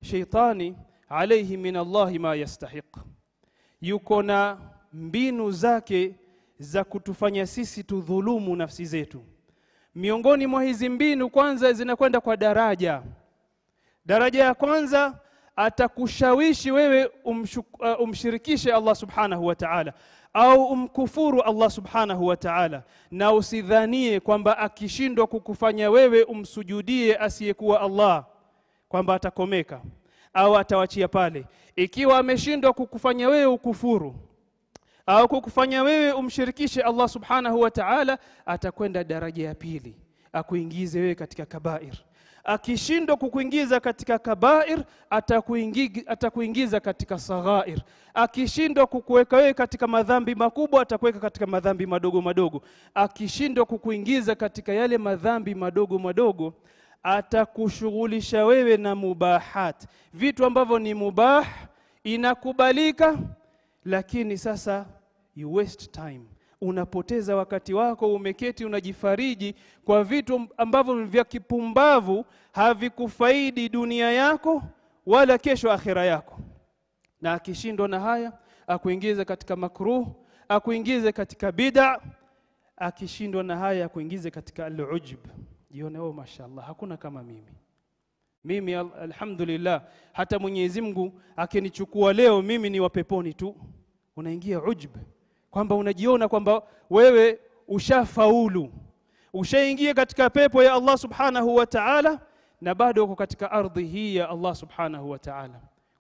sheitani alayhi min Allahi ma yastahiq, yuko na mbinu zake za kutufanya sisi tudhulumu nafsi zetu. Miongoni mwa hizi mbinu, kwanza zinakwenda kwa daraja. Daraja ya kwanza atakushawishi wewe umshuk, uh, umshirikishe Allah subhanahu wa ta'ala au umkufuru Allah subhanahu wa ta'ala, na usidhanie kwamba akishindwa kukufanya wewe umsujudie asiyekuwa Allah kwamba atakomeka au atawachia pale. Ikiwa ameshindwa kukufanya wewe ukufuru au kukufanya wewe umshirikishe Allah subhanahu wa ta'ala, atakwenda daraja ya pili, akuingize wewe katika kabair akishindwa kukuingiza katika kabair atakuingiza, atakuingiza katika saghair. Akishindwa kukuweka wewe katika madhambi makubwa atakuweka katika madhambi madogo madogo. Akishindwa kukuingiza katika yale madhambi madogo madogo atakushughulisha wewe na mubahat, vitu ambavyo ni mubah, inakubalika, lakini sasa you waste time unapoteza wakati wako, umeketi unajifariji kwa vitu ambavyo ni vya kipumbavu, havikufaidi dunia yako wala kesho akhira yako. Na akishindwa na haya, akuingize katika makruh, akuingize katika bid'a. Akishindwa na haya, akuingize katika al-ujub, jione oh, mashallah, hakuna kama mimi mimi al alhamdulillah, hata Mwenyezi Mungu akinichukua leo mimi ni wa peponi tu. Unaingia ujub kwamba unajiona kwamba wewe ushafaulu, ushaingia katika pepo ya Allah subhanahu wa ta'ala, na bado uko katika ardhi hii ya Allah subhanahu wa ta'ala.